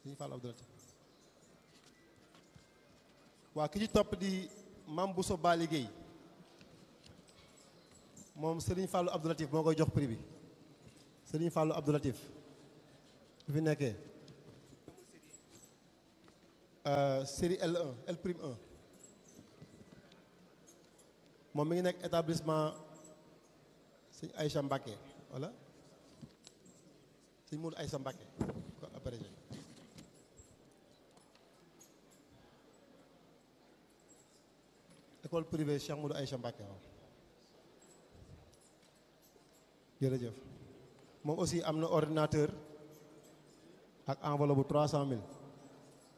Serigne Fallou Abdou Latif waa ki ci topp di Mame Bousso Bali Guèye moom Serigne Fallou Abdou Latif moo koy jox prix bi Serigne Fallou Abdou Latif bu fi nekkee série L1 L prime 1 moom mi ngi nekk établissement sëñ Aïcha Mbacké wala sëñ Moudou Aïcha Mbacké ko abrégé école privée Cheikh Moudou Aïcha Mbacké waaw jërëjëf moom aussi am na ordinateur ak enveloppe bu trois cent mille